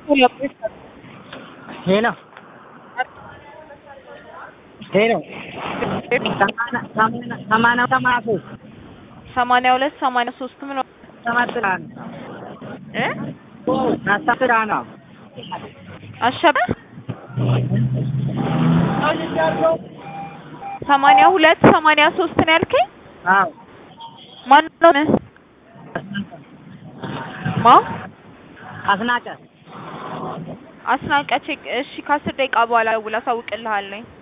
ሄሎ ሄሎ ሰማንያ ሰማንያ ሶስት ሰማንያ ሁለት ሰማንያ ሶስት ምን አስራ እ አስራ ነው አሸበ ሰማንያ ሁለት ሰማንያ ሶስት ነው ያልከኝ? አዎ ማን ነው? ማ አስናቀ አስናቀች። እሺ ከአስር ደቂቃ በኋላ ደውል አሳውቅልሃለሁ።